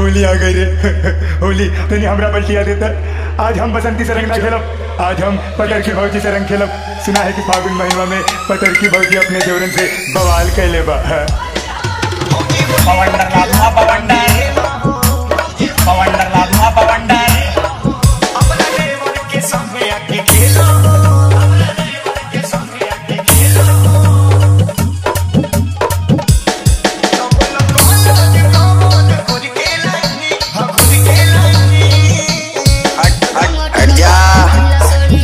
होली आ गई रे होली तनी हमरा पलटिया देता आज हम बसंती से रंग ना खेलब आज हम पतर की भौजी से रंग खेलब सुना है कि फागुन महीना में पतर की भौजी अपने जोरन से बवाल कैले बा पवंडर लादुआ पवंडर पवंडर लादुआ पवंडर अपना देवर के संगे आके खेलो अपना देवर के संगे आके खेलो हट हट हट जा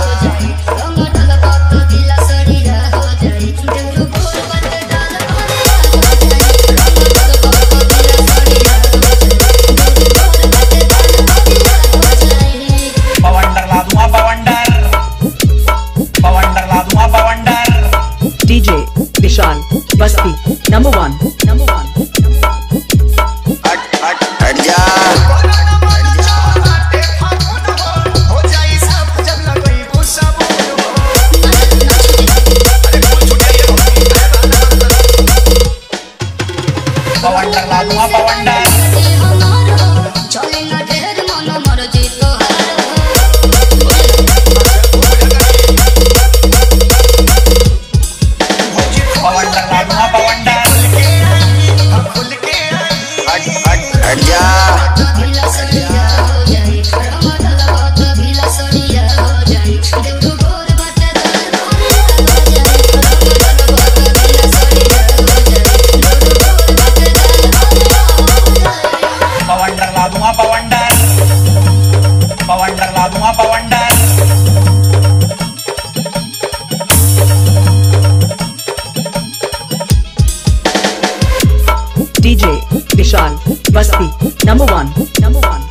पवंडर लादुआ पवंडर पवंडर लादुआ पवंडर DJ Vishal Basti number one number one हट हट हट जा पवंडर लादुआ पवंडर चले ना ढेर मन मर जीतो पवंडर लादुआ पवंडर हट हट हट जा ढीला सड़िया हो जाई रमदला बात ढीला सड़िया हो जाई देवरू गोर बाटे दल हो जाई रमदला बात ढीला सड़िया हो जाई देवरू गोर बाटे दल हो जाई पवंडर लादुआ पवंडर पवंडर लादुआ पवंडर DJ Vishal Basti number one number one